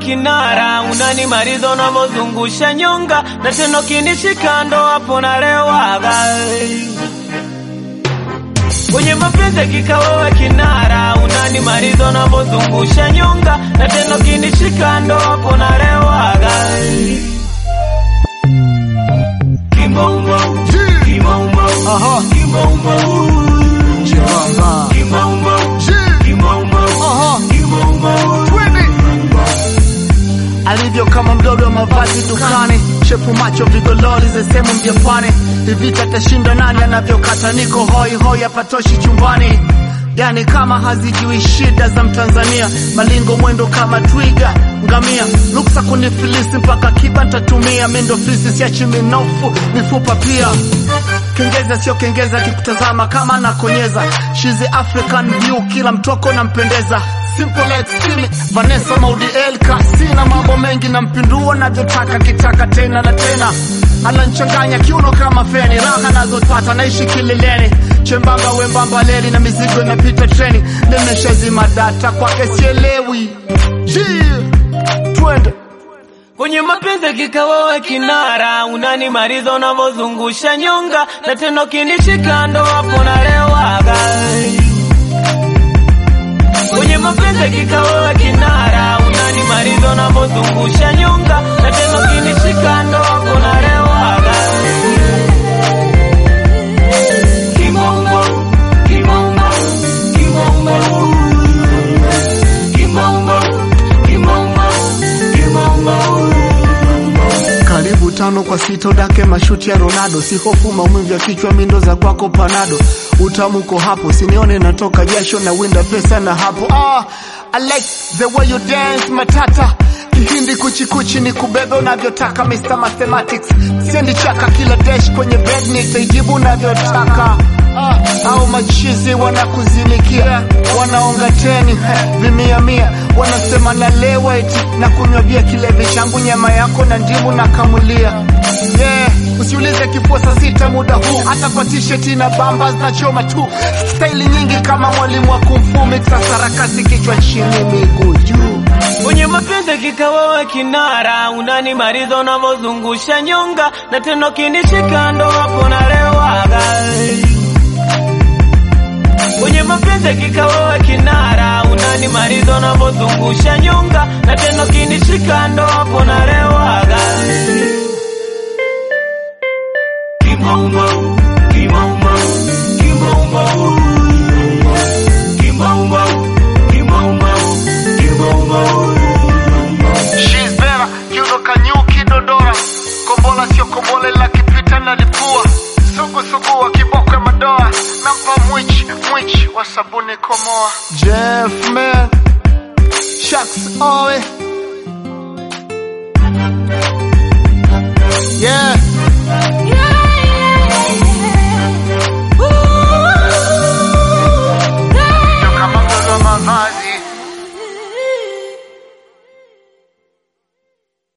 kinara, unanimaliza unavyozungusha nyonga, na tena ukinishika ndo hapo nalewaga. Kwenye mapenzi hakika wewe kinara, unanimaliza unavyozungusha nyonga, na tena ukinishika ndo hapo nalewaga. Kimaumo, kimaumo, Aha. kimaumo, Chibaba. kimaumo, Chi. kimaumo, Aha. kimaumo. Twende. alivyo kama mdodo wa mavazi dukani, shepu macho vigololi za sehemu vya pwani. Hivita tashinda nani anavyokata, niko hoi hoi hapatoshi chumbani, yani kama hazijui shida za Mtanzania. Malingo mwendo kama twiga ngamia, luksa kunifilisi mpaka kiba ntatumia. Mindo fisi siachi minofu mifupa pia Kengeza sio kengeza, kikutazama kama nakonyeza. She's the African view, kila mtoko nampendeza. Simple extreme, Vanessa Maudi Elka, sina mambo mengi, nampindua navyotaka, kitaka tena na tena. Ananchanganya kiuno kama feni, raha nazopata naishi kileleni, chembamba wembamba leli na mizigo inapita treni. Nimeshazima data kwake sielewi. Yeah. Twende Kwenye mapenzi hakika wewe kinara, unanimaliza unavyozungusha nyonga, na tena ukinishika ndo hapo nalewaga. Kwenye mapenzi hakika wewe kinara, unanimaliza unavyozungusha nyonga, na tena ukinishika ndo hapo nalewaga. Kimombo, kimombo, kimombo, kimombo, kimombo, kimombo. Karibu tano kwa sita udake mashuti ya Ronaldo, si hofu maumivu ya kichwa, mindo za kwako panado, utamu uko hapo, sinione natoka jasho na winda pesa na hapo. Ah, I like the way you dance matata Kihindi kuchikuchi ni kubebe unavyotaka, Mr Mathematics sendi chaka, kila dash kwenye bed nitaijibu unavyotaka. Ah, au machizi wanakuzinikia wanaonga teni he, vimia mia wanasema nalewa eti na kunywa bia kilevi changu nyama yako na ndimu na kamulia yeah. Usiulize kifua saa sita muda huu, hata kwa t-shirt na bamba zinachoma tu, staili nyingi kama mwalimu wa kumfu, mixa sarakasi, kichwa chini miguu juu. Kwenye mapenzi hakika wewe kinara, unanimaliza unavyozungusha nyonga, na tena ukinishika ndo hapo nalewaga. Kwenye mapenzi hakika wewe kinara, unanimaliza unavyozungusha nyonga, na tena ukinishika ndo hapo nalewaga. Kimombo, kimombo, kimombo, kimombo, kimombo, kimombo. She's better, kiuno kanyuki dodora, kombola sio kombole la kipita na lipua, sugu sugu wa kiboko ya madoa, nampa mwichi mwichi wa sabuni komoa. Jeff man, shucks owe yeah.